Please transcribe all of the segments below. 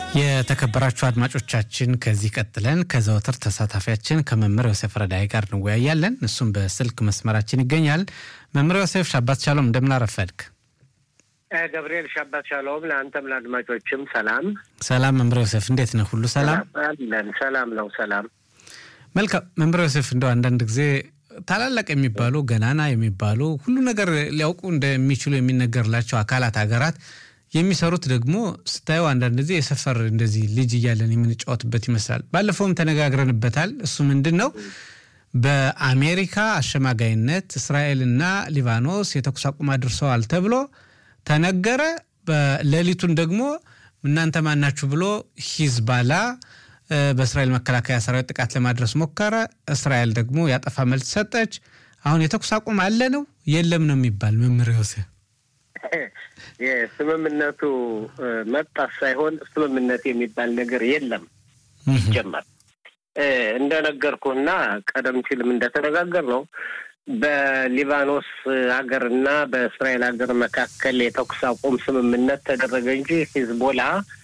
የተከበራችሁ አድማጮቻችን ከዚህ ቀጥለን ከዘወትር ተሳታፊያችን ከመምህር ዮሴፍ ረዳይ ጋር እንወያያለን። እሱም በስልክ መስመራችን ይገኛል። መምህር ዮሴፍ ሻባት ሻሎም፣ እንደምን አረፈድክ? ገብርኤል ሻባት ሻሎም፣ ለአንተም ለአድማጮችም ሰላም ሰላም። መምህር ዮሴፍ እንዴት ነህ? ሁሉ ሰላም አለን? ሰላም ነው። ሰላም መልካም። መምህር ዮሴፍ እንደው አንዳንድ ጊዜ ታላላቅ የሚባሉ ገናና የሚባሉ ሁሉ ነገር ሊያውቁ እንደሚችሉ የሚነገርላቸው አካላት ሀገራት የሚሰሩት ደግሞ ስታየው አንዳንድ ጊዜ የሰፈር እንደዚህ ልጅ እያለን የምንጫወትበት ይመስላል። ባለፈውም ተነጋግረንበታል። እሱ ምንድን ነው በአሜሪካ አሸማጋይነት እስራኤልና ሊባኖስ የተኩስ አቁም አድርሰዋል ተብሎ ተነገረ። በሌሊቱን ደግሞ እናንተ ማናችሁ ብሎ ሂዝባላ በእስራኤል መከላከያ ሰራዊት ጥቃት ለማድረስ ሞከረ። እስራኤል ደግሞ ያጠፋ መልስ ሰጠች። አሁን የተኩስ አቁም አለ ነው የለም ነው የሚባል መምህር ዮሴፍ የስምምነቱ መጣት ሳይሆን ስምምነት የሚባል ነገር የለም ይጀመር እንደነገርኩና ቀደም ሲልም እንደተነጋገር ነው በሊባኖስ ሀገርና በእስራኤል ሀገር መካከል የተኩስ አቁም ስምምነት ተደረገ እንጂ ሂዝቦላ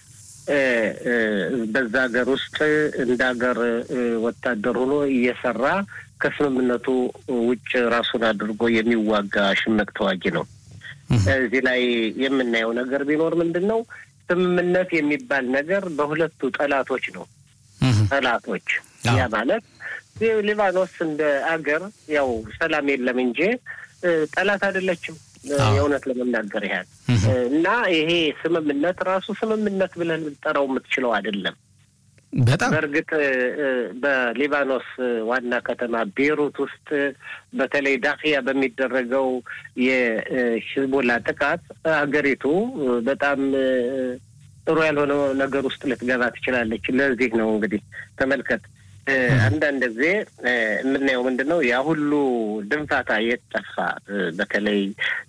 በዛ ሀገር ውስጥ እንደ ሀገር ወታደር ሆኖ እየሰራ ከስምምነቱ ውጭ ራሱን አድርጎ የሚዋጋ ሽምቅ ተዋጊ ነው። እዚህ ላይ የምናየው ነገር ቢኖር ምንድን ነው ስምምነት የሚባል ነገር በሁለቱ ጠላቶች ነው። ጠላቶች ያ ማለት ሊባኖስ እንደ አገር ያው ሰላም የለም እንጂ ጠላት አይደለችም። የእውነት ለመናገር ያህል እና ይሄ ስምምነት ራሱ ስምምነት ብለን ልጠራው የምትችለው አይደለም። በጣም በእርግጥ በሊባኖስ ዋና ከተማ ቤሩት ውስጥ በተለይ ዳክያ በሚደረገው የሂዝቦላ ጥቃት ሀገሪቱ በጣም ጥሩ ያልሆነ ነገር ውስጥ ልትገባ ትችላለች። ለዚህ ነው እንግዲህ ተመልከት፣ አንዳንድ ጊዜ የምናየው ምንድን ነው ያ ሁሉ ድንፋታ የት ጠፋ? በተለይ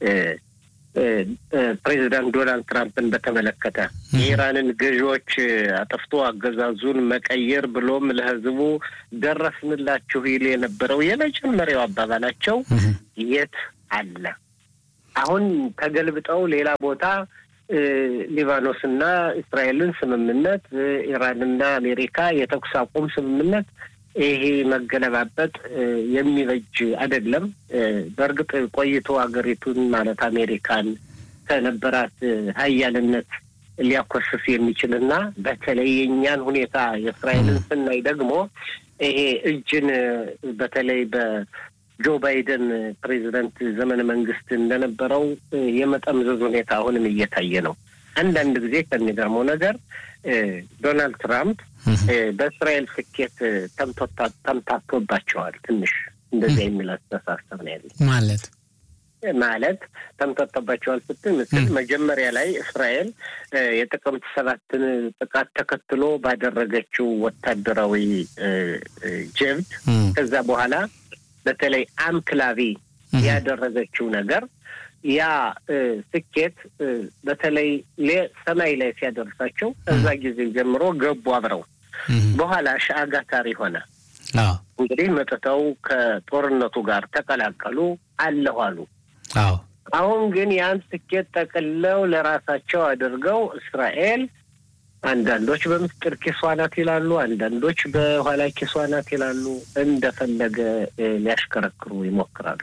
ፕሬዚዳንት ዶናልድ ትራምፕን በተመለከተ የኢራንን ገዢዎች አጠፍቶ አገዛዙን መቀየር ብሎም ለሕዝቡ ደረስንላችሁ ይል የነበረው የመጀመሪያው አባባላቸው የት አለ? አሁን ተገልብጠው ሌላ ቦታ ሊባኖስና እስራኤልን ስምምነት፣ ኢራንና አሜሪካ የተኩስ አቁም ስምምነት ይሄ መገለባበጥ የሚበጅ አይደለም። በእርግጥ ቆይቶ ሀገሪቱን ማለት አሜሪካን ከነበራት ሀያልነት ሊያኮስስ የሚችልና በተለይ የእኛን ሁኔታ የእስራኤልን ስናይ ደግሞ ይሄ እጅን በተለይ በጆ ባይደን ፕሬዚደንት ዘመነ መንግስት እንደነበረው የመጠምዘዝ ሁኔታ አሁንም እየታየ ነው። አንዳንድ ጊዜ ከሚገርመው ነገር ዶናልድ ትራምፕ በእስራኤል ስኬት ተምታቶባቸዋል። ትንሽ እንደዚያ የሚል አስተሳሰብ ነው ያለ ማለት ማለት ተምታቶባቸዋል ስትል ምስል መጀመሪያ ላይ እስራኤል የጥቅምት ሰባትን ጥቃት ተከትሎ ባደረገችው ወታደራዊ ጀብድ ከዛ በኋላ በተለይ አምክላቪ ያደረገችው ነገር ያ ስኬት እንግዲህ ሰማይ ላይ ሲያደርሳቸው እዛ ጊዜ ጀምሮ ገቡ አብረው። በኋላ ሻአጋታሪ ሆነ። እንግዲህ መጥተው ከጦርነቱ ጋር ተቀላቀሉ፣ አለሁ አሉ። አሁን ግን ያን ስኬት ጠቅለው ለራሳቸው አድርገው እስራኤል አንዳንዶች በምስጢር ኪሷ ናት ይላሉ፣ አንዳንዶች በኋላ ኪሷ ናት ይላሉ። እንደፈለገ ሊያሽከረክሩ ይሞክራሉ።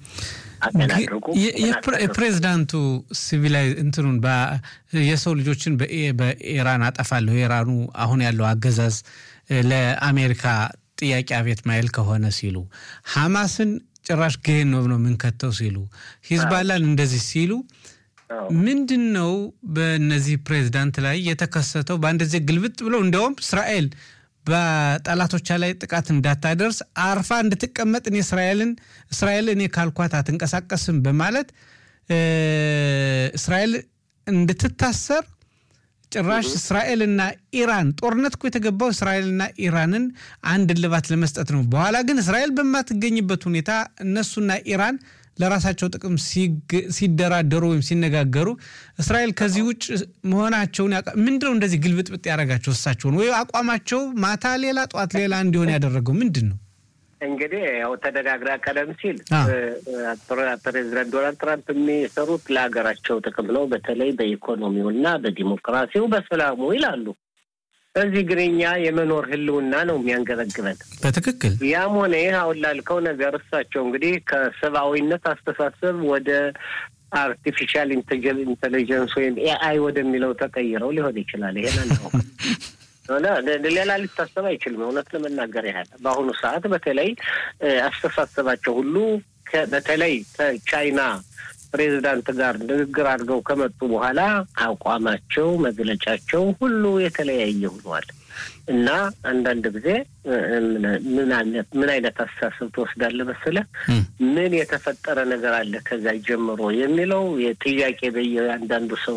የፕሬዚዳንቱ ሲቪላይ እንትኑን የሰው ልጆችን በኢራን አጠፋለሁ የኢራኑ አሁን ያለው አገዛዝ ለአሜሪካ ጥያቄ አቤት ማይል ከሆነ ሲሉ ሐማስን ጭራሽ ገሄን ነው ነው የምንከተው ሲሉ ሂዝባላን እንደዚህ ሲሉ ምንድን ነው በእነዚህ ፕሬዚዳንት ላይ የተከሰተው? በአንድ ጊዜ ግልብጥ ብለው እንዲያውም እስራኤል በጠላቶቿ ላይ ጥቃት እንዳታደርስ አርፋ እንድትቀመጥ እኔ እስራኤልን እስራኤል እኔ ካልኳት አትንቀሳቀስም በማለት እስራኤል እንድትታሰር ጭራሽ እስራኤልና ኢራን ጦርነት እኮ የተገባው እስራኤልና ኢራንን አንድ እልባት ለመስጠት ነው። በኋላ ግን እስራኤል በማትገኝበት ሁኔታ እነሱና ኢራን ለራሳቸው ጥቅም ሲደራደሩ ወይም ሲነጋገሩ እስራኤል ከዚህ ውጭ መሆናቸውን ምንድነው እንደዚህ ግልብጥብጥ ያደረጋቸው እሳቸውን ወይ አቋማቸው ማታ ሌላ ጠዋት ሌላ እንዲሆን ያደረገው ምንድን ነው? እንግዲህ ያው ተደጋግራ ቀደም ሲል ፕሬዚዳንት ዶናልድ ትራምፕ የሚሰሩት ለሀገራቸው ጥቅም ነው፣ በተለይ በኢኮኖሚው እና በዲሞክራሲው በሰላሙ ይላሉ። እዚህ ግን እኛ የመኖር ህልውና ነው የሚያንገበግበን። በትክክል ያም ሆነ ይህ አሁን ላልከው ነገር እሳቸው እንግዲህ ከሰብአዊነት አስተሳሰብ ወደ አርቲፊሻል ኢንቴሊጀንስ ወይም ኤአይ ወደሚለው ተቀይረው ሊሆን ይችላል። ይሄን አናውቅም። ሌላ ሊታሰብ አይችልም። እውነት ለመናገር ያህል በአሁኑ ሰዓት በተለይ አስተሳሰባቸው ሁሉ በተለይ ከቻይና ፕሬዚዳንት ጋር ንግግር አድርገው ከመጡ በኋላ አቋማቸው፣ መግለጫቸው ሁሉ የተለያየ ሆኗል እና አንዳንድ ጊዜ ምን አይነት አስተሳሰብ ትወስዳለህ መሰለህ? ምን የተፈጠረ ነገር አለ ከዛ ጀምሮ የሚለው ጥያቄ በየአንዳንዱ ሰው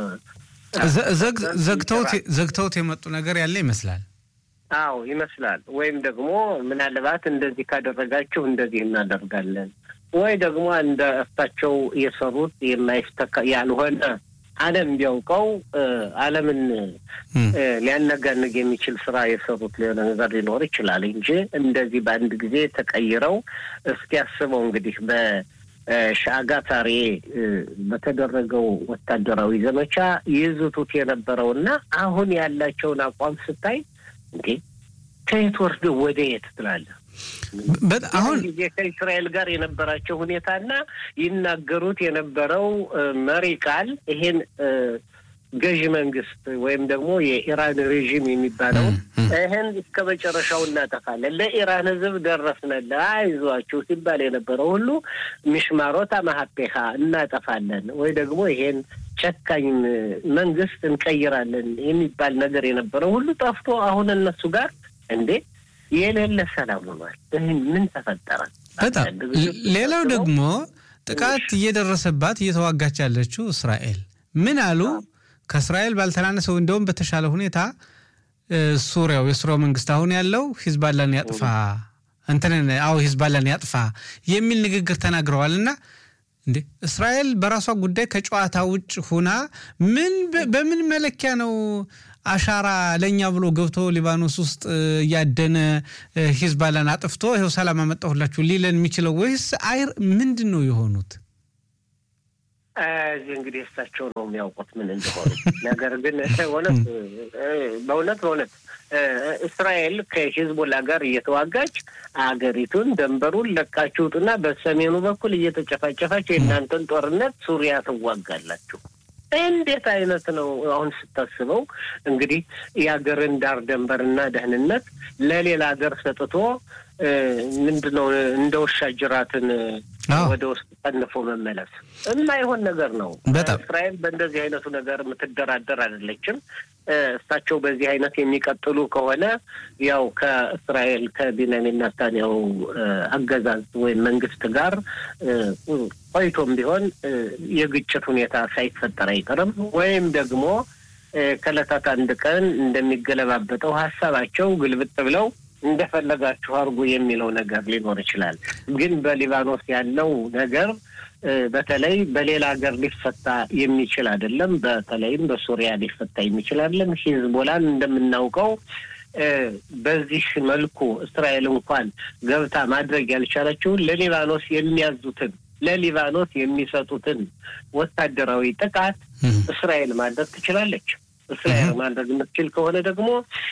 ዘግተውት የመጡ ነገር ያለ ይመስላል። አዎ ይመስላል። ወይም ደግሞ ምናልባት እንደዚህ ካደረጋችሁ እንደዚህ እናደርጋለን ወይ ደግሞ እንደ እሳቸው የሰሩት የማይስተካ ያልሆነ ዓለም ቢያውቀው ዓለምን ሊያነጋንግ የሚችል ስራ የሰሩት ሌላ ነገር ሊኖር ይችላል እንጂ እንደዚህ በአንድ ጊዜ ተቀይረው እስኪ ያስበው እንግዲህ በሻጋታሬ በተደረገው ወታደራዊ ዘመቻ ይዝቱት የነበረውና አሁን ያላቸውን አቋም ስታይ እንዴ ከየት ወርደው ወደ የት ትላለህ? አሁን ጊዜ ከእስራኤል ጋር የነበራቸው ሁኔታና ይናገሩት የነበረው መሪ ቃል ይሄን ገዢ መንግስት ወይም ደግሞ የኢራን ሬዥም የሚባለው ይህን እስከ መጨረሻው እናጠፋለን፣ ለኢራን ሕዝብ ደረስነለ አይዟችሁ ሲባል የነበረው ሁሉ ሚሽማሮት ማሀፔሃ እናጠፋለን ወይ ደግሞ ይሄን ጨካኝ መንግስት እንቀይራለን የሚባል ነገር የነበረው ሁሉ ጠፍቶ አሁን እነሱ ጋር እንዴ የሌለ ሰላም ሆኗል። ምን ተፈጠረ? በጣም ሌላው ደግሞ ጥቃት እየደረሰባት እየተዋጋች ያለችው እስራኤል ምን አሉ? ከእስራኤል ባልተናነሰው እንደውም በተሻለ ሁኔታ ሱሪያው የሱሪያው መንግስት አሁን ያለው ሂዝባላን ያጥፋ እንትንን አዎ ሂዝባላን ያጥፋ የሚል ንግግር ተናግረዋል እና እንዴ እስራኤል በራሷ ጉዳይ ከጨዋታ ውጭ ሁና ምን በምን መለኪያ ነው አሻራ ለእኛ ብሎ ገብቶ ሊባኖስ ውስጥ እያደነ ሂዝባላን አጥፍቶ ይኸው ሰላም አመጣሁላችሁ ሊለን የሚችለው ወይስ አይር ምንድን ነው የሆኑት? እዚህ እንግዲህ እሳቸው ነው የሚያውቁት ምን እንደሆኑ። ነገር ግን እውነት በእውነት በእውነት እስራኤል ከሂዝቦላ ጋር እየተዋጋች አገሪቱን ደንበሩን ለቃችሁ ውጡና በሰሜኑ በኩል እየተጨፋጨፋች የእናንተን ጦርነት ሱሪያ ትዋጋላችሁ። እንዴት አይነት ነው? አሁን ስታስበው እንግዲህ የሀገርን ዳር ደንበርና ደህንነት ለሌላ ሀገር ሰጥቶ ምንድነው እንደ ውሻ ጅራትን ወደ ውስጥ ጠንፎ መመለስ የማይሆን ነገር ነው። እስራኤል በእንደዚህ አይነቱ ነገር የምትደራደር አይደለችም። እሳቸው በዚህ አይነት የሚቀጥሉ ከሆነ ያው ከእስራኤል ከቢንያሚን ኔታንያሁ አገዛዝ ወይም መንግስት ጋር ቆይቶም ቢሆን የግጭት ሁኔታ ሳይፈጠር አይቀርም። ወይም ደግሞ ከዕለታት አንድ ቀን እንደሚገለባበጠው ሀሳባቸው ግልብጥ ብለው እንደፈለጋችሁ አድርጉ የሚለው ነገር ሊኖር ይችላል። ግን በሊባኖስ ያለው ነገር በተለይ በሌላ ሀገር ሊፈታ የሚችል አይደለም። በተለይም በሱሪያ ሊፈታ የሚችል አይደለም። ሂዝቦላን እንደምናውቀው በዚህ መልኩ እስራኤል እንኳን ገብታ ማድረግ ያልቻለችውን ለሊባኖስ የሚያዙትን ለሊባኖስ የሚሰጡትን ወታደራዊ ጥቃት እስራኤል ማድረግ ትችላለች። እስራኤል ማድረግ የምትችል ከሆነ ደግሞ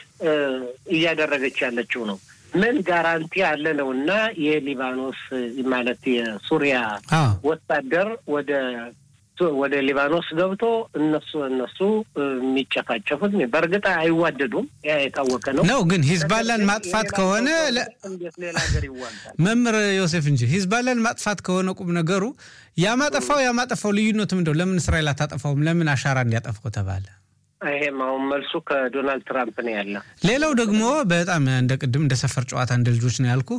እያደረገች ያለችው ነው። ምን ጋራንቲ አለ ነው እና የሊባኖስ ማለት የሱሪያ ወታደር ወደ ወደ ሊባኖስ ገብቶ እነሱ እነሱ የሚጨፋጨፉት በእርግጥ አይዋደዱም፣ ያ የታወቀ ነው ነው። ግን ሂዝባላን ማጥፋት ከሆነ ሌላ ሀገር ይዋጋል። መምህር ዮሴፍ እንጂ ሂዝባላን ማጥፋት ከሆነ ቁም ነገሩ ያማጠፋው ያማጠፋው ልዩነቱ ምንድነው? ለምን እስራኤል አታጠፋውም? ለምን አሻራ እንዲያጠፋው ተባለ? ይሄም አሁን መልሱ ከዶናልድ ትራምፕ ነው ያለ። ሌላው ደግሞ በጣም እንደ ቅድም እንደ ሰፈር ጨዋታ እንደ ልጆች ነው ያልኩ።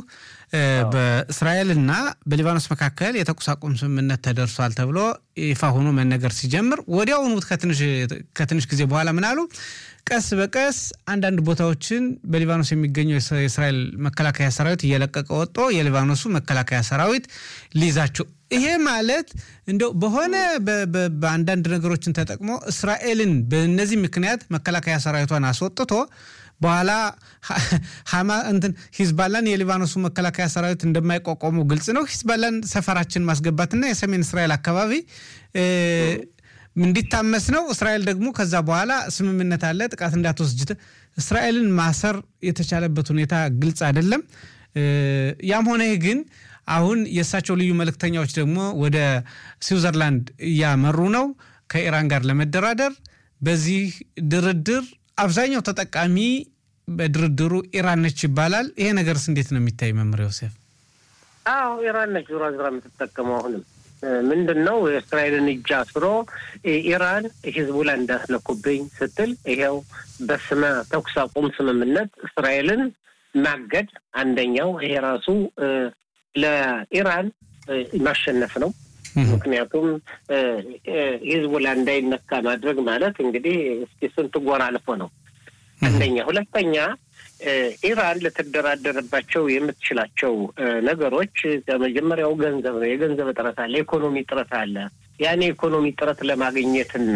በእስራኤልና በሊባኖስ መካከል የተኩስ አቁም ስምምነት ተደርሷል ተብሎ ይፋ ሆኖ መነገር ሲጀምር ወዲያውኑ ከትንሽ ጊዜ በኋላ ምን አሉ? ቀስ በቀስ አንዳንድ ቦታዎችን በሊባኖስ የሚገኘው የእስራኤል መከላከያ ሰራዊት እየለቀቀ ወጥቶ የሊባኖሱ መከላከያ ሰራዊት ሊይዛቸው ይሄ ማለት እንደው በሆነ በአንዳንድ ነገሮችን ተጠቅሞ እስራኤልን በእነዚህ ምክንያት መከላከያ ሰራዊቷን አስወጥቶ በኋላ ሀማ እንትን ሂዝባላን የሊባኖሱ መከላከያ ሰራዊት እንደማይቋቋሙ ግልጽ ነው። ሂዝባላን ሰፈራችን ማስገባትና የሰሜን እስራኤል አካባቢ እንዲታመስ ነው። እስራኤል ደግሞ ከዛ በኋላ ስምምነት አለ ጥቃት እንዳትወስጅ እስራኤልን ማሰር የተቻለበት ሁኔታ ግልጽ አይደለም። ያም ሆነ ይህ ግን አሁን የእሳቸው ልዩ መልእክተኛዎች ደግሞ ወደ ስዊዘርላንድ እያመሩ ነው ከኢራን ጋር ለመደራደር። በዚህ ድርድር አብዛኛው ተጠቃሚ በድርድሩ ኢራን ነች ይባላል። ይሄ ነገርስ እንዴት ነው የሚታይ መምህር ዮሴፍ? አዎ ኢራን ነች ዙራ ዙራ የምትጠቀመው አሁንም ምንድን ነው የእስራኤልን እጅ አስሮ ኢራን ሂዝቡላ እንዳስለኩብኝ ስትል ይኸው በስመ ተኩስ አቁም ስምምነት እስራኤልን ማገድ አንደኛው ይሄ ራሱ ለኢራን ማሸነፍ ነው። ምክንያቱም ሂዝቡላ እንዳይነካ ማድረግ ማለት እንግዲህ እስኪ ስንት ጎራ አልፎ ነው። አንደኛ። ሁለተኛ ኢራን ልትደራደርባቸው የምትችላቸው ነገሮች ከመጀመሪያው ገንዘብ ነው። የገንዘብ እጥረት አለ፣ የኢኮኖሚ እጥረት አለ። ያን የኢኮኖሚ እጥረት ለማግኘትና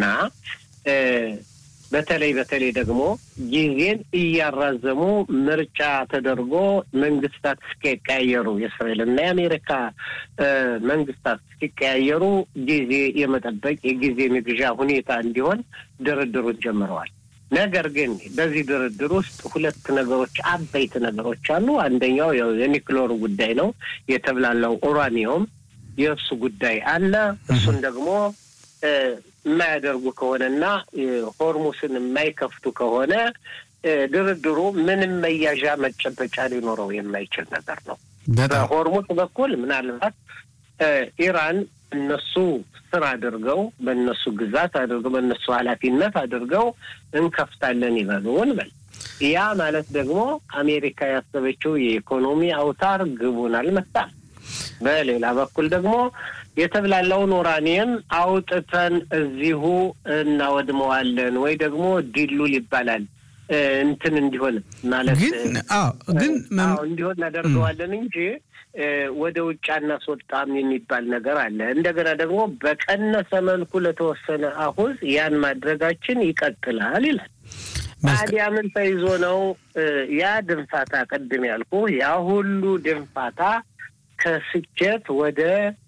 በተለይ በተለይ ደግሞ ጊዜን እያራዘሙ ምርጫ ተደርጎ መንግስታት እስኪቀያየሩ የእስራኤልና የአሜሪካ መንግስታት እስኪቀያየሩ ጊዜ የመጠበቅ የጊዜ መግዣ ሁኔታ እንዲሆን ድርድሩን ጀምረዋል። ነገር ግን በዚህ ድርድር ውስጥ ሁለት ነገሮች አበይት ነገሮች አሉ። አንደኛው ያው የኒክሎር ጉዳይ ነው። የተብላለው ኡራኒየም የእሱ ጉዳይ አለ። እሱን ደግሞ የማያደርጉ ከሆነና ሆርሙስን የማይከፍቱ ከሆነ ድርድሩ ምንም መያዣ መጨበጫ ሊኖረው የማይችል ነገር ነው። በሆርሙስ በኩል ምናልባት ኢራን እነሱ ስር አድርገው በእነሱ ግዛት አድርገው በእነሱ ኃላፊነት አድርገው እንከፍታለን ይበሉን በል ያ ማለት ደግሞ አሜሪካ ያሰበችው የኢኮኖሚ አውታር ግቡን አልመታም። በሌላ በኩል ደግሞ የተብላላውን ኡራኒየም አውጥተን እዚሁ እናወድመዋለን ወይ ደግሞ ዲሉል ይባላል እንትን እንዲሆን ማለት ግን እንዲሆን እናደርገዋለን እንጂ ወደ ውጭ አናስወጣም የሚባል ነገር አለ። እንደገና ደግሞ በቀነሰ መልኩ ለተወሰነ አሁዝ ያን ማድረጋችን ይቀጥላል ይላል። ታዲያ ምን ተይዞ ነው ያ ድንፋታ? ቅድም ያልኩ ያ ሁሉ ድንፋታ ከስኬት ወደ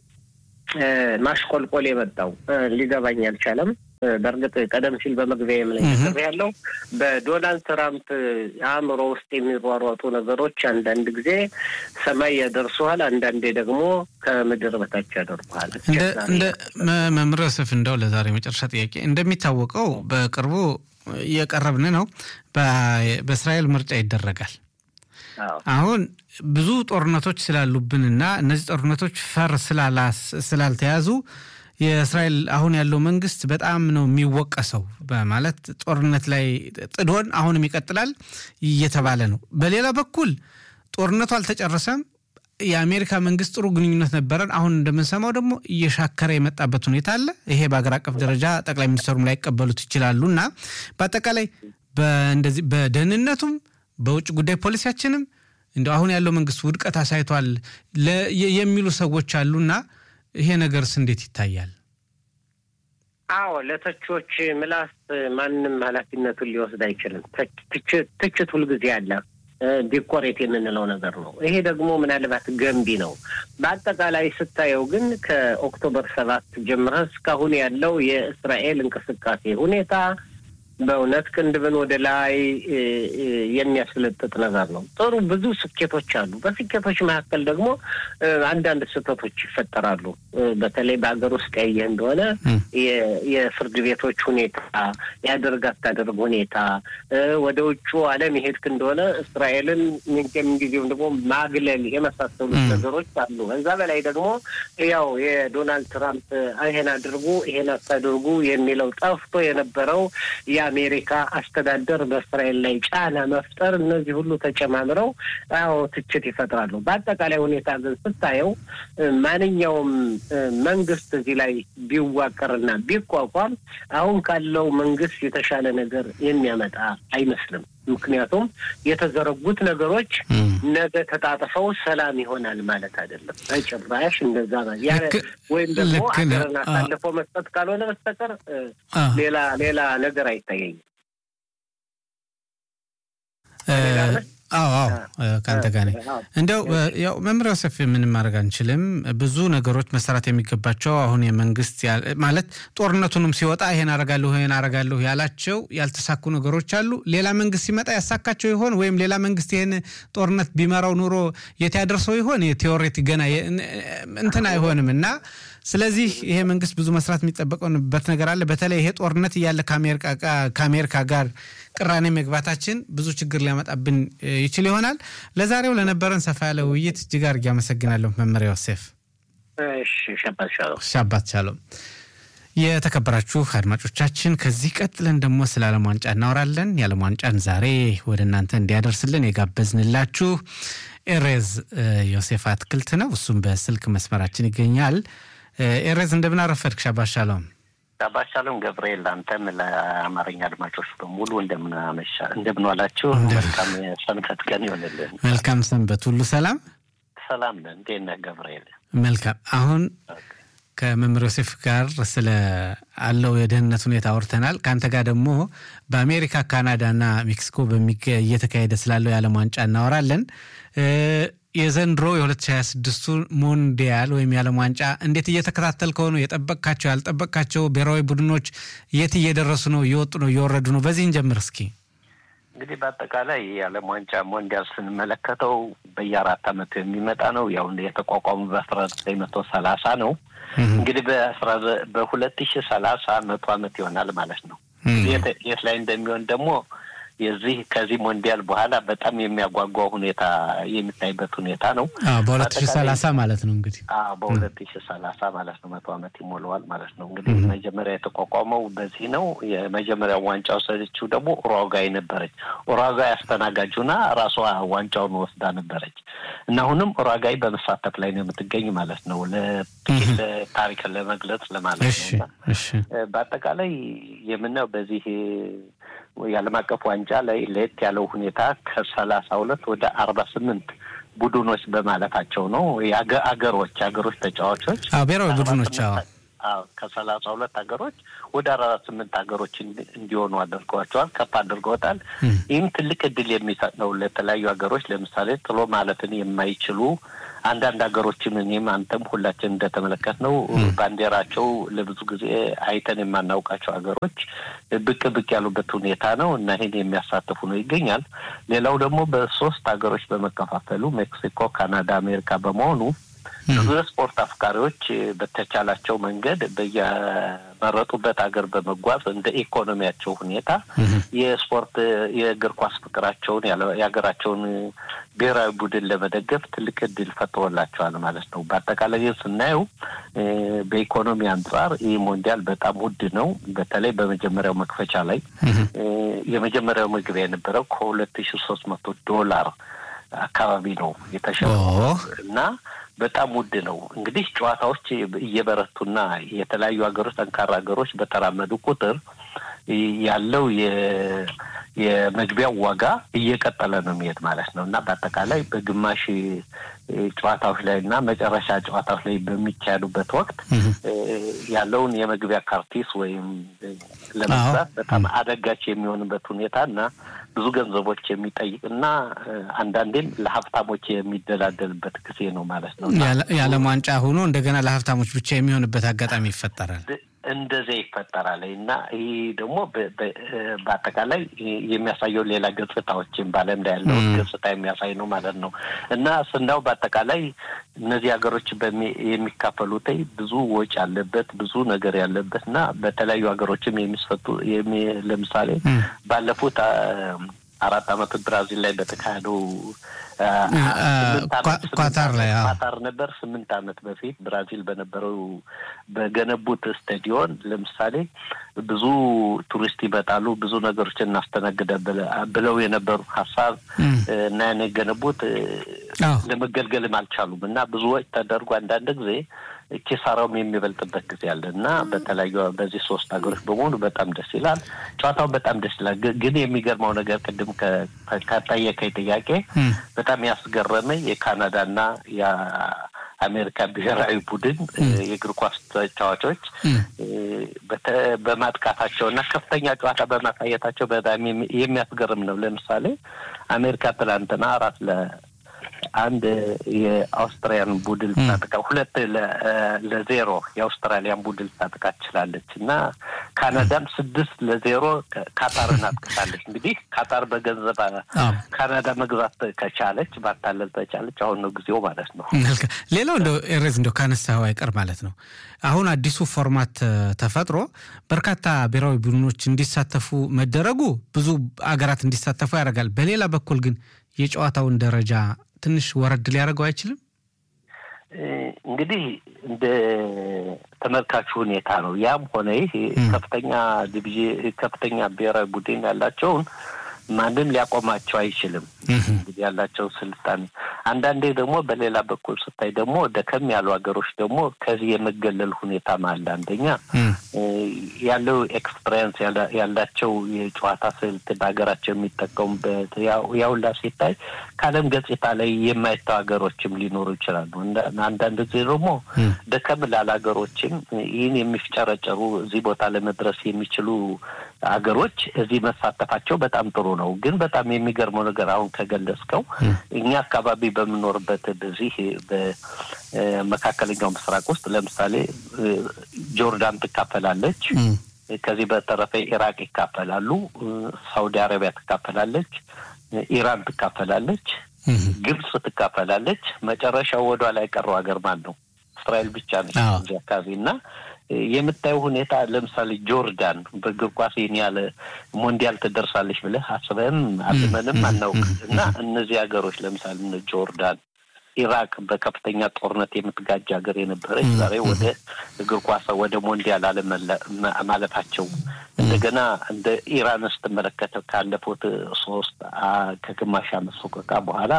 ማሽቆልቆል የመጣው ሊገባኝ አልቻለም። በእርግጥ ቀደም ሲል በመግቢያ ላይ ያለው በዶናልድ ትራምፕ አእምሮ ውስጥ የሚሯሯጡ ነገሮች አንዳንድ ጊዜ ሰማይ ያደርሱሃል፣ አንዳንዴ ደግሞ ከምድር በታች ያደርጉሃል። እንደ መምህር ዮሴፍ እንደው ለዛሬ መጨረሻ ጥያቄ እንደሚታወቀው በቅርቡ እየቀረብን ነው። በእስራኤል ምርጫ ይደረጋል። አሁን ብዙ ጦርነቶች ስላሉብንና እነዚህ ጦርነቶች ፈር ስላልተያዙ የእስራኤል አሁን ያለው መንግስት በጣም ነው የሚወቀሰው በማለት ጦርነት ላይ ጥዶን አሁንም ይቀጥላል እየተባለ ነው። በሌላ በኩል ጦርነቱ አልተጨረሰም። የአሜሪካ መንግስት ጥሩ ግንኙነት ነበረን። አሁን እንደምንሰማው ደግሞ እየሻከረ የመጣበት ሁኔታ አለ። ይሄ በሀገር አቀፍ ደረጃ ጠቅላይ ሚኒስትሩም ላይቀበሉት ይችላሉ እና በአጠቃላይ እንደዚህ በደህንነቱም በውጭ ጉዳይ ፖሊሲያችንም እንደ አሁን ያለው መንግስት ውድቀት አሳይቷል የሚሉ ሰዎች አሉና ይሄ ነገርስ እንዴት ይታያል? አዎ ለተቾች ምላስ ማንም ኃላፊነቱን ሊወስድ አይችልም። ትችት ሁልጊዜ አለ። ዲኮሬት የምንለው ነገር ነው። ይሄ ደግሞ ምናልባት ገንቢ ነው። በአጠቃላይ ስታየው ግን ከኦክቶበር ሰባት ጀምረህ እስካሁን ያለው የእስራኤል እንቅስቃሴ ሁኔታ በእውነት ቅንድብን ወደ ላይ የሚያስለጥጥ ነገር ነው። ጥሩ ብዙ ስኬቶች አሉ። በስኬቶች መካከል ደግሞ አንዳንድ ስህተቶች ይፈጠራሉ። በተለይ በሀገር ውስጥ ያየህ እንደሆነ የፍርድ ቤቶች ሁኔታ፣ ያደርግ አታደርግ ሁኔታ፣ ወደ ውጩ ዓለም የሄድክ እንደሆነ እስራኤልን ጊዜም ደግሞ ማግለል የመሳሰሉት ነገሮች አሉ። ከዛ በላይ ደግሞ ያው የዶናልድ ትራምፕ ይሄን አድርጉ ይሄን አታድርጉ የሚለው ጠፍቶ የነበረው የአሜሪካ አስተዳደር በእስራኤል ላይ ጫና መፍጠር፣ እነዚህ ሁሉ ተጨማምረው አዎ ትችት ይፈጥራሉ። በአጠቃላይ ሁኔታ ግን ስታየው ማንኛውም መንግስት እዚህ ላይ ቢዋቀርና ቢቋቋም አሁን ካለው መንግስት የተሻለ ነገር የሚያመጣ አይመስልም። ምክንያቱም የተዘረጉት ነገሮች ነገ ተጣጥፈው ሰላም ይሆናል ማለት አይደለም። በጭራሽ እንደዛ ወይም ደግሞ አገርን አሳልፎ መስጠት ካልሆነ በስተቀር ሌላ ሌላ ነገር አይታየኝም። አዎ አዎ ከአንተ ጋር ነኝ። እንደው ያው መምህር ዮሴፍ ምንም ማድረግ አንችልም። ብዙ ነገሮች መሰራት የሚገባቸው አሁን የመንግስት ማለት ጦርነቱንም ሲወጣ ይሄን አረጋለሁ ይሄን አረጋለሁ ያላቸው ያልተሳኩ ነገሮች አሉ። ሌላ መንግስት ሲመጣ ያሳካቸው ይሆን ወይም ሌላ መንግስት ይሄን ጦርነት ቢመራው ኑሮ የት ያደርሰው ይሆን? የቴዎሬቲ ገና እንትን አይሆንም እና ስለዚህ ይሄ መንግስት ብዙ መስራት የሚጠበቅበት ነገር አለ። በተለይ ይሄ ጦርነት እያለ ከአሜሪካ ጋር ቅራኔ መግባታችን ብዙ ችግር ሊያመጣብን ይችል ይሆናል። ለዛሬው ለነበረን ሰፋ ያለ ውይይት እጅግ አድርጌ አመሰግናለሁ መምህር ዮሴፍ። ሻባት ሻሎም። የተከበራችሁ አድማጮቻችን ከዚህ ቀጥለን ደግሞ ስለ ዓለም ዋንጫ እናወራለን። የዓለም ዋንጫን ዛሬ ወደ እናንተ እንዲያደርስልን የጋበዝንላችሁ ኤሬዝ ዮሴፍ አትክልት ነው። እሱም በስልክ መስመራችን ይገኛል። ኤሬዝ እንደምን አረፈድክ? ሻባት ሻሎም። ሻባት ሻሎም ገብርኤል፣ አንተም ለአማርኛ አድማጮች በሙሉ እንደምን ዋላችሁ? መልካም ሰንበት ቀን ይሆንልን። መልካም ሰንበት። ሁሉ ሰላም ሰላም ነን። እንዴት ነህ ገብርኤል? መልካም አሁን ከመምህር ዮሴፍ ጋር ስለ አለው የደህንነት ሁኔታ አውርተናል። ከአንተ ጋር ደግሞ በአሜሪካ ካናዳና ሜክሲኮ እየተካሄደ ስላለው የዓለም ዋንጫ እናወራለን። የዘንድሮ የ2026ቱ ሞንዲያል ወይም የዓለም ዋንጫ እንዴት እየተከታተልከው ነው? የጠበቅካቸው ያልጠበቅካቸው ብሔራዊ ቡድኖች የት እየደረሱ ነው? እየወጡ ነው? እየወረዱ ነው? በዚህ እንጀምር እስኪ። እንግዲህ በአጠቃላይ የዓለም ዋንጫ ሞንዲያል ስንመለከተው በየአራት ዓመቱ የሚመጣ ነው። ያው የተቋቋሙ በአስራ ዘጠኝ መቶ ሰላሳ ነው። እንግዲህ በአስራ በሁለት ሺህ ሰላሳ መቶ ዓመት ይሆናል ማለት ነው። የት ላይ እንደሚሆን ደግሞ የዚህ ከዚህ ሞንዲያል በኋላ በጣም የሚያጓጓ ሁኔታ የሚታይበት ሁኔታ ነው። በሁለት ሺህ ሰላሳ ማለት ነው እንግዲህ በሁለት ሺህ ሰላሳ ማለት ነው መቶ ዓመት ይሞላዋል ማለት ነው። እንግዲህ መጀመሪያ የተቋቋመው በዚህ ነው። የመጀመሪያው ዋንጫ ወሰደችው ደግሞ ኡሩጓይ ነበረች። ኡሩጓይ አስተናጋጁና ራሷ ዋንጫውን ወስዳ ነበረች እና አሁንም ኡሩጓይ በመሳተፍ ላይ ነው የምትገኝ ማለት ነው። ለጥቂት ታሪክን ለመግለጽ ለማለት ነው። በአጠቃላይ የምናየው በዚህ የዓለም አቀፍ ዋንጫ ላይ ለየት ያለው ሁኔታ ከሰላሳ ሁለት ወደ አርባ ስምንት ቡድኖች በማለታቸው ነው። አገሮች አገሮች ተጫዋቾች ብሔራዊ ቡድኖች ከሰላሳ ሁለት ሀገሮች ወደ አርባ ስምንት ሀገሮች እንዲሆኑ አድርገዋቸዋል፣ ከፍ አድርገውታል። ይህም ትልቅ እድል የሚሰጥ ነው ለተለያዩ ሀገሮች። ለምሳሌ ጥሎ ማለፍን የማይችሉ አንዳንድ ሀገሮችም እኔም አንተም ሁላችን እንደተመለከት ነው ባንዲራቸው ለብዙ ጊዜ አይተን የማናውቃቸው ሀገሮች ብቅ ብቅ ያሉበት ሁኔታ ነው እና ይህን የሚያሳትፉ ነው ይገኛል። ሌላው ደግሞ በሶስት ሀገሮች በመከፋፈሉ ሜክሲኮ፣ ካናዳ፣ አሜሪካ በመሆኑ ብዙ የስፖርት አፍቃሪዎች በተቻላቸው መንገድ በየመረጡበት ሀገር በመጓዝ እንደ ኢኮኖሚያቸው ሁኔታ የስፖርት የእግር ኳስ ፍቅራቸውን የሀገራቸውን ብሔራዊ ቡድን ለመደገፍ ትልቅ እድል ፈጥሮላቸዋል ማለት ነው። በአጠቃላይ ስናየው በኢኮኖሚ አንጻር ይህ ሞንዲያል በጣም ውድ ነው። በተለይ በመጀመሪያው መክፈቻ ላይ የመጀመሪያው መግቢያ የነበረው ከሁለት ሺ ሶስት መቶ ዶላር አካባቢ ነው የተሸጠው እና በጣም ውድ ነው። እንግዲህ ጨዋታዎች እየበረቱና የተለያዩ ሀገሮች ጠንካራ ሀገሮች በተራመዱ ቁጥር ያለው የመግቢያው ዋጋ እየቀጠለ ነው የሚሄድ ማለት ነው እና በአጠቃላይ በግማሽ ጨዋታዎች ላይ እና መጨረሻ ጨዋታዎች ላይ በሚካሄዱበት ወቅት ያለውን የመግቢያ ካርቲስ ወይም ለመግዛት በጣም አደጋች የሚሆንበት ሁኔታ እና ብዙ ገንዘቦች የሚጠይቅ እና አንዳንዴም ለሀብታሞች የሚደላደልበት ጊዜ ነው ማለት ነው። የዓለም ዋንጫ ሆኖ እንደገና ለሀብታሞች ብቻ የሚሆንበት አጋጣሚ ይፈጠራል። እንደዚያ ይፈጠራል እና ይህ ደግሞ በአጠቃላይ የሚያሳየው ሌላ ገጽታዎችን በዓለም ላይ ያለውን ገጽታ የሚያሳይ ነው ማለት ነው እና ስናው በአጠቃላይ እነዚህ ሀገሮች የሚካፈሉት ብዙ ወጪ ያለበት ብዙ ነገር ያለበት እና በተለያዩ ሀገሮችም የሚስፈቱ ለምሳሌ ባለፉት አራት አመት ብራዚል ላይ በተካሄደው ኳታር ላይ ኳታር ነበር። ስምንት አመት በፊት ብራዚል በነበረው በገነቡት ስታዲዮን ለምሳሌ ብዙ ቱሪስት ይመጣሉ፣ ብዙ ነገሮችን እናስተናግደ ብለው የነበሩ ሀሳብ እና ያን የገነቡት ለመገልገልም አልቻሉም እና ብዙ ወጪ ተደርጎ አንዳንድ ጊዜ ኪሳራውም የሚበልጥበት ጊዜ አለ እና በተለያዩ በዚህ ሶስት ሀገሮች በመሆኑ በጣም ደስ ይላል። ጨዋታው በጣም ደስ ይላል። ግን የሚገርመው ነገር ቅድም ከጠየቀኝ ጥያቄ በጣም ያስገረመኝ የካናዳና አሜሪካ ብሔራዊ ቡድን የእግር ኳስ ተጫዋቾች በማጥቃታቸው እና ከፍተኛ ጨዋታ በማሳየታቸው በጣም የሚያስገርም ነው። ለምሳሌ አሜሪካ ትላንትና አራት ለአንድ የአውስትራሊያን ቡድን ታጥቃ ሁለት ለዜሮ የአውስትራሊያን ቡድን ታጥቃ ችላለች እና ካናዳም ስድስት ለዜሮ ካታርን አጥቅታለች። እንግዲህ ካታር በገንዘብ ካናዳ መግዛት ከቻለች ባታለል ተቻለች። አሁን ነው ጊዜው ማለት ነው። ሌላው እንደው ኤሬዝ እንደው ካነሳኸው አይቀር ማለት ነው አሁን አዲሱ ፎርማት ተፈጥሮ በርካታ ብሔራዊ ቡድኖች እንዲሳተፉ መደረጉ ብዙ አገራት እንዲሳተፉ ያደርጋል። በሌላ በኩል ግን የጨዋታውን ደረጃ ትንሽ ወረድ ሊያደርገው አይችልም? እንግዲህ እንደ ተመልካቹ ሁኔታ ነው። ያም ሆነ ይህ ከፍተኛ ዲቪዥን ከፍተኛ ብሔራዊ ቡድን ያላቸውን ማንም ሊያቆማቸው አይችልም። እንግዲህ ያላቸው ስልጣኔ አንዳንዴ ደግሞ በሌላ በኩል ስታይ ደግሞ ደከም ያሉ ሀገሮች ደግሞ ከዚህ የመገለል ሁኔታም አለ። አንደኛ ያለው ኤክስፐሪንስ ያላቸው የጨዋታ ስልት በሀገራቸው የሚጠቀሙበት ያውላ ሲታይ ከዓለም ገጽታ ላይ የማይታው ሀገሮችም ሊኖሩ ይችላሉ። አንዳንድ ጊዜ ደግሞ ደከም ላለ ሀገሮችም ይህን የሚፍጨረጨሩ እዚህ ቦታ ለመድረስ የሚችሉ ሀገሮች እዚህ መሳተፋቸው በጣም ጥሩ ነው። ግን በጣም የሚገርመው ነገር አሁን ከገለጽከው እኛ አካባቢ በምኖርበት በዚህ በመካከለኛው ምስራቅ ውስጥ ለምሳሌ ጆርዳን ትካፈላለች። ከዚህ በተረፈ ኢራቅ ይካፈላሉ፣ ሳውዲ አረቢያ ትካፈላለች፣ ኢራን ትካፈላለች፣ ግብጽ ትካፈላለች። መጨረሻው ወደ ኋላ የቀረው ሀገር ማን ነው? እስራኤል ብቻ ነች እዚህ አካባቢ እና የምታየው ሁኔታ ለምሳሌ ጆርዳን በእግር ኳስ ይህን ያለ ሞንዲያል ትደርሳለች ብለህ አስበህም አልመንም አናውቅ እና እነዚህ ሀገሮች ለምሳሌ እነ ጆርዳን፣ ኢራቅ በከፍተኛ ጦርነት የምትጋጅ ሀገር የነበረች ዛሬ ወደ እግር ኳስ ወደ ሞንዲያል አለማለፋቸው እንደገና እንደ ኢራን ስትመለከተው ካለፉት ሶስት ከግማሽ ዓመት ሶቆቃ በኋላ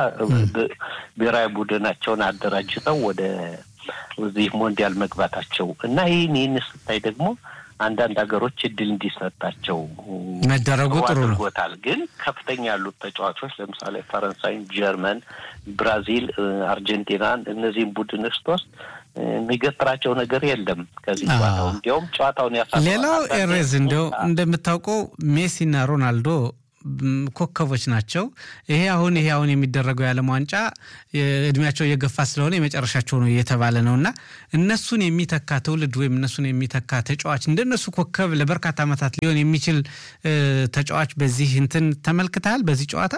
ብሔራዊ ቡድናቸውን አደራጅተው ወደ እዚህ ሞንዲያል መግባታቸው እና ይህን ይህን ስታይ ደግሞ አንዳንድ ሀገሮች እድል እንዲሰጣቸው መደረጉ ጥሩ ነው። አድርጎታል። ግን ከፍተኛ ያሉት ተጫዋቾች ለምሳሌ ፈረንሳይን፣ ጀርመን፣ ብራዚል፣ አርጀንቲናን እነዚህም ቡድን ስትወስድ የሚገጥራቸው ነገር የለም ከዚህ ጨዋታው እንዲያውም ጨዋታውን ያሳ ሌላው ኤሬዝ እንዲያው እንደምታውቀው ሜሲና ሮናልዶ ኮከቦች ናቸው። ይሄ አሁን ይሄ አሁን የሚደረገው የዓለም ዋንጫ እድሜያቸው እየገፋ ስለሆነ የመጨረሻቸው ነው እየተባለ ነው እና እነሱን የሚተካ ትውልድ ወይም እነሱን የሚተካ ተጫዋች እንደነሱ ኮከብ ለበርካታ ዓመታት ሊሆን የሚችል ተጫዋች በዚህ እንትን ተመልክተሃል በዚህ ጨዋታ?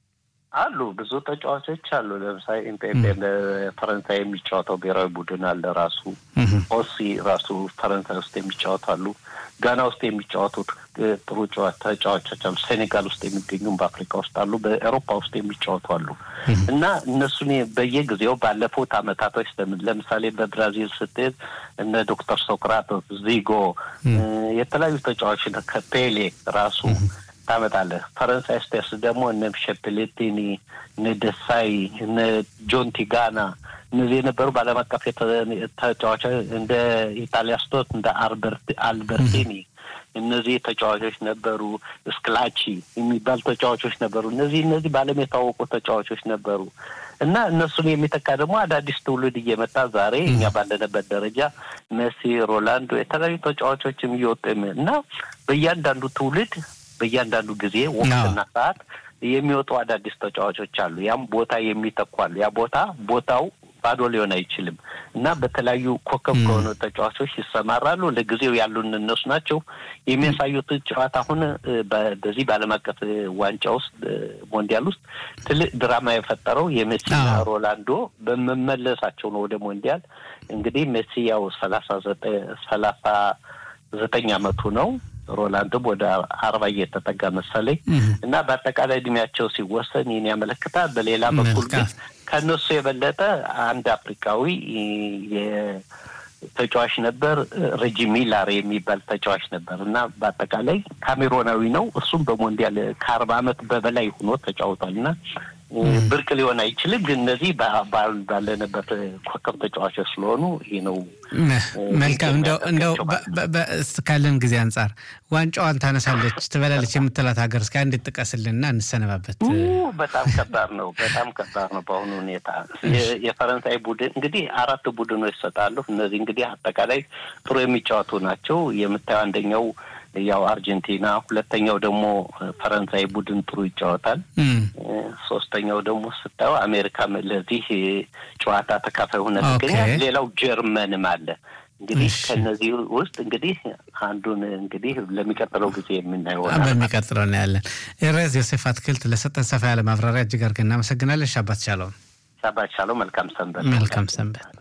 አሉ ብዙ ተጫዋቾች አሉ። ለምሳሌ ኢምፔፔ ለፈረንሳይ የሚጫወተው ብሔራዊ ቡድን አለ። ራሱ ኦሲ ራሱ ፈረንሳይ ውስጥ የሚጫወቱ አሉ። ጋና ውስጥ የሚጫወቱት ጥሩ ተጫዋቾች አሉ። ሴኔጋል ውስጥ የሚገኙም በአፍሪካ ውስጥ አሉ። በኤሮፓ ውስጥ የሚጫወቱ አሉ እና እነሱን በየጊዜው ባለፉት አመታቶች ለምሳሌ በብራዚል ስትሄድ እነ ዶክተር ሶክራቶስ፣ ዚጎ የተለያዩ ተጫዋች ከፔሌ ራሱ ታመጣለህ። ፈረንሳይ ስቴርስ ደግሞ እነ ሸፕሌቲኒ፣ እነ ደሳይ፣ እነ ጆን ቲጋና እነዚህ የነበሩ በዓለም አቀፍ ተጫዋቾች እንደ ኢጣሊያ ስቶት እንደ አልበርቲኒ እነዚህ ተጫዋቾች ነበሩ። ስክላቺ የሚባል ተጫዋቾች ነበሩ። እነዚህ እነዚህ በዓለም የታወቁ ተጫዋቾች ነበሩ እና እነሱን የሚተካ ደግሞ አዳዲስ ትውልድ እየመጣ ዛሬ እኛ ባለንበት ደረጃ ሜሲ፣ ሮላንዶ የተለያዩ ተጫዋቾችም እየወጡ እና በእያንዳንዱ ትውልድ በእያንዳንዱ ጊዜ ወቅትና ሰዓት የሚወጡ አዳዲስ ተጫዋቾች አሉ። ያም ቦታ የሚተኳሉ። ያ ቦታ ቦታው ባዶ ሊሆን አይችልም እና በተለያዩ ኮከብ ከሆኑ ተጫዋቾች ይሰማራሉ። ለጊዜው ያሉን እነሱ ናቸው የሚያሳዩት ጨዋታ። አሁን በዚህ በዓለም አቀፍ ዋንጫ ውስጥ ሞንዲያል ውስጥ ትልቅ ድራማ የፈጠረው የሜሲና ሮላንዶ በመመለሳቸው ነው ወደ ሞንዲያል። እንግዲህ ሜሲ ያው ሰላሳ ዘጠኝ ሰላሳ ዘጠኝ አመቱ ነው። ሮላንድም ወደ አርባ እየተጠጋ መሰለኝ እና በአጠቃላይ እድሜያቸው ሲወሰን ይህን ያመለክታል። በሌላ በኩል ግን ከእነሱ የበለጠ አንድ አፍሪካዊ ተጫዋች ነበር፣ ረጂ ሚላር የሚባል ተጫዋች ነበር እና በአጠቃላይ ካሜሮናዊ ነው። እሱም በሞንዲያል ከአርባ አመት በበላይ ሆኖ ተጫውቷል እና ብርቅ ሊሆን አይችልም። ግን እነዚህ ባለንበት ኮከብ ተጫዋቾች ስለሆኑ ይህ ነው። መልካም እንደው ካለን ጊዜ አንጻር ዋንጫዋን ታነሳለች ትበላለች የምትላት ሀገር እስከ አንድ ጥቀስልና እንሰነባበት። በጣም ከባድ ነው። በጣም ከባድ ነው በአሁኑ ሁኔታ። የፈረንሳይ ቡድን እንግዲህ አራት ቡድኖች ይሰጣሉ። እነዚህ እንግዲህ አጠቃላይ ጥሩ የሚጫወቱ ናቸው። የምታየው አንደኛው ያው አርጀንቲና፣ ሁለተኛው ደግሞ ፈረንሳይ ቡድን ጥሩ ይጫወታል። ሶስተኛው ደግሞ ስታየው አሜሪካ ለዚህ ጨዋታ ተካፋይ ሆነ ትገኛል። ሌላው ጀርመንም አለ። እንግዲህ ከነዚህ ውስጥ እንግዲህ አንዱን እንግዲህ ለሚቀጥለው ጊዜ የምናየው በሚቀጥለው እናያለን። ኤሬዝ ዮሴፍ አትክልት ለሰጠን ሰፋ ያለ ማብራሪያ እጅግ አድርገን እናመሰግናለን። ሻባት ሻለው ሻባት ሻለው። መልካም ሰንበት። መልካም ሰንበት።